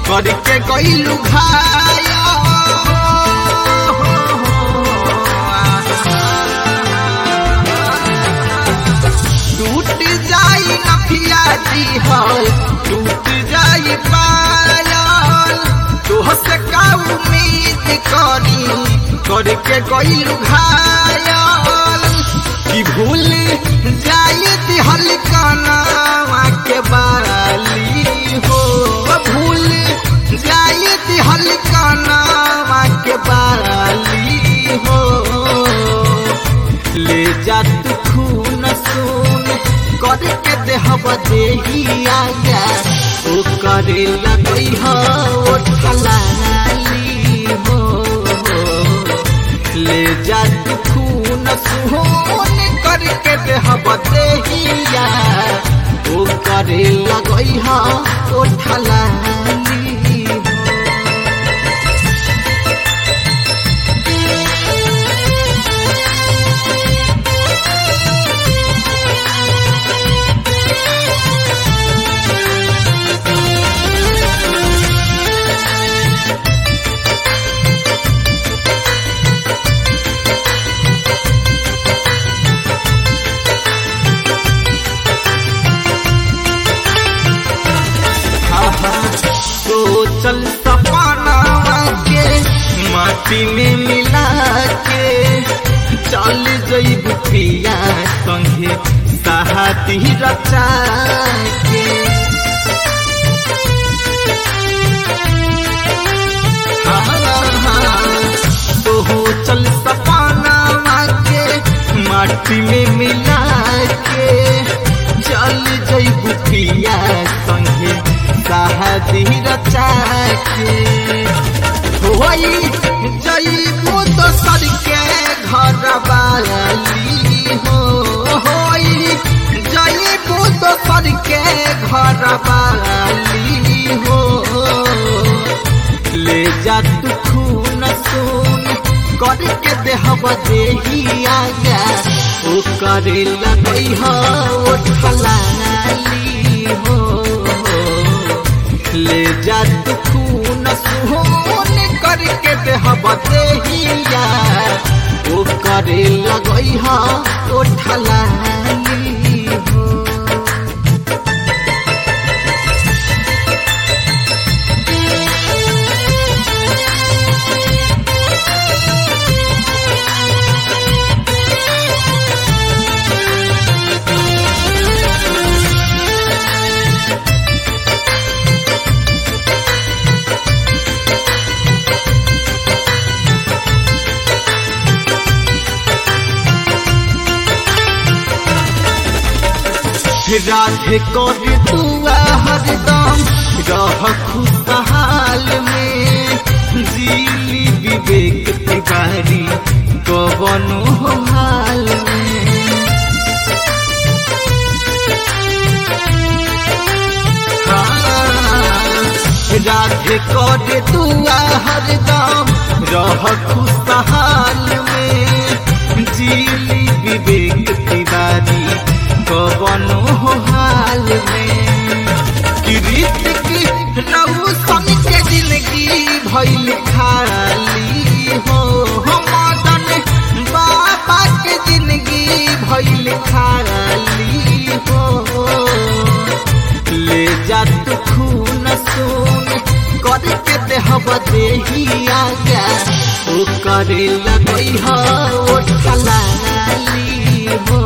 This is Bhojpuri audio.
करके गईलू घाया टूट जाई नफिया जी हल टूट जाई पायल तोहसे का उम्मीद करी करके गईलू घायल कि भूल जाई दिहल कनावा के बाली हो भूल जाई दिहल कनावा के बाली हो ले जा तू खून सुन करके देहब देही आगा ओ करे लगई हो ओ ठलाली हो ले जा तू खून सुन करके देहब देहिया ओ करे लगई हो ओ ठलाली हो सोचल सपना के माटी में मिला के चल जईब पिया संगे सहाती रचा के सोचल सपना के माटी में मिला के चल जईब पिया संगे शादी रचा के होई जईबू दोसर के घर वाली हो होई जईबू दोसर के घर वाली हो ले जा तू खून सुन करके देहब देही आगा ओ करे लगई हो ओ ठलाली हो ले जा तू खून सुन करके देहब देहिया ओ करे लगई हो ओ ठलाली हो राधे कर दुआ हरदम रह खुशहाल में जीली विवेक तिवारी कवनो हाल में हाँ, राधे कर दुआ हरदम रह खुशहाल में जीली विवेक तिवारी कवनो हाल में रीत की रहू सन के जिंदगी भइल खाली हो मदन बाबा के जिंदगी भइल खाली हो ले जा तू खून सुन करके देहब देही आगा ओ करे लगई हो ओ ठलाली हो